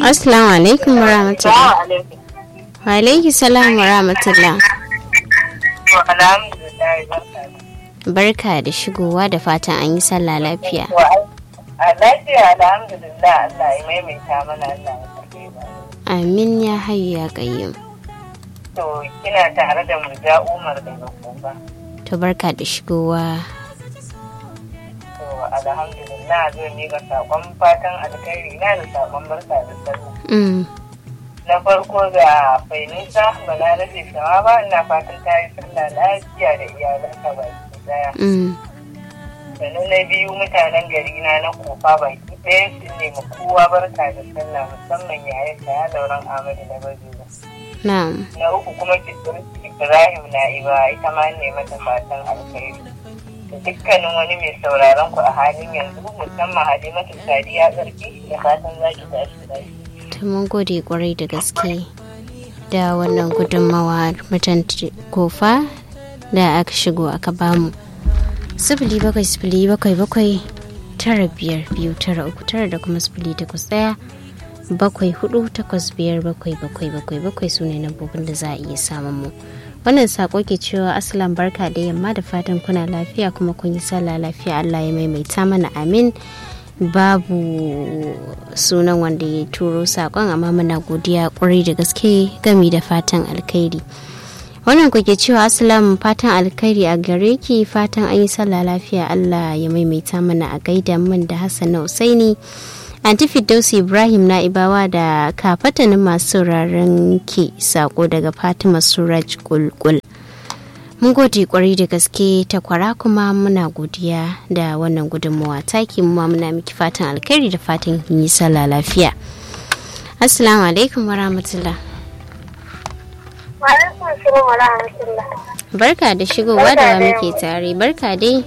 Assalamu alaikum wa rahmatullah. Salamu alaikum. Wa alaikum salam wa rahmatullah. To, alhamdulillah, barka da- Barka da shigowa da fatan an yi sallah lafiya. To, ai- a lafiya alhamdulillah Allah ya maimaita mana Allah ya karbe ba. Amin ya hayu ya qayyum. To, kina tare da Murja Umar daga Kuba. To barka da shigowa. To, alhamdulillah zai miƙa saƙon fatan alkhairi na da saƙon barka da sallah. Mm. Na farko ga Fainisa Balarabe Shawaba ina fatan ta yi sallah lafiya da iyalanka baki daya. Mm. sannan na biyu mutanen gari na na kofa baki ɗaya su ne ma kowa barka da sallah musamman yayin da ya lauran amadu na bazuwa Na'am. na uku kuma ibrahim na iba ita ma ne mata fatan alkhairi da dukkanin wani mai sauraron ku a halin yanzu musamman halimatu sadiya tsarki da fatan za ki tashi lafiya To mun gode kwarai da gaske da wannan gudunmawa mutan kofa da aka shigo aka bamu. Sifili bakwai sifili bakwai bakwai tara biyar biyu tara uku tara da kuma sifili takwas ɗaya bakwai hudu takwas biyar bakwai bakwai bakwai bakwai su ne lambobin da za a iya samun mu. Wannan sako ke cewa asalan barka da yamma da fatan kuna lafiya kuma kun yi sallah lafiya Allah ya maimaita mana amin. babu sunan wanda ya turo sakon amma muna godiya kwarai da gaske gami da fatan alkhairi wannan kuke cewa asalamu fatan alkhairi a gare ki fatan an yi sallah lafiya allah ya maimaita mana a gaida min da hassan na usaini anti firdausi ibrahim na ibawa da kafatanin masu sauraron ki sako daga fatima suraj kulkul mun gode kwarai da gaske takwara kuma muna godiya da wannan gudunmawa taki mu ma muna miki fatan alkhairi da fatan kin yi sallah lafiya assalamu alaikum wa rahmatullah Wa'alaikun salam wa rahmatullah. barka da shigowa da wa muke tare barka dai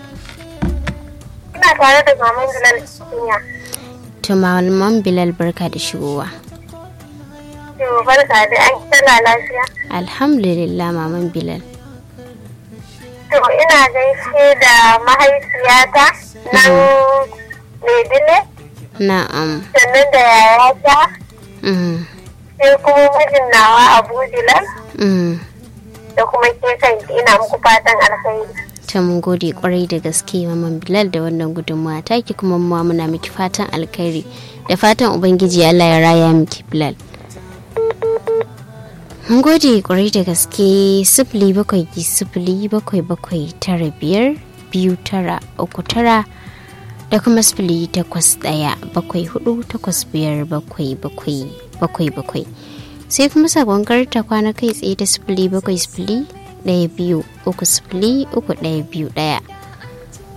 Ina tare da maman Bilal Kunya. to malaman bilal barka da shigowa To barka da an kira lafiya. alhamdulillah maman bilal To ina gaishe da mahaifiyata nan Maidile na'am sannan da yayata mm, sai kuma mijin nawa Abu Bilal mm. da kuma ke kanki ina muku fatan alkhairi. ta mun gode kwarai da gaske maman bilal da wannan gudunmawa taki kuma mu ma muna miki fatan alkhairi da fatan ubangiji allah ya raya miki bilal mun gode kwarai da gaske sifili bakwai ki sifili bakwai bakwai tara biyar biyu tara uku tara da kuma sifili takwas ɗaya bakwai hudu takwas biyar bakwai bakwai bakwai bakwai sai kuma sakon karta kwana kai tsaye da sifili bakwai sifili ɗaya biyu uku sifili uku ɗaya biyu ɗaya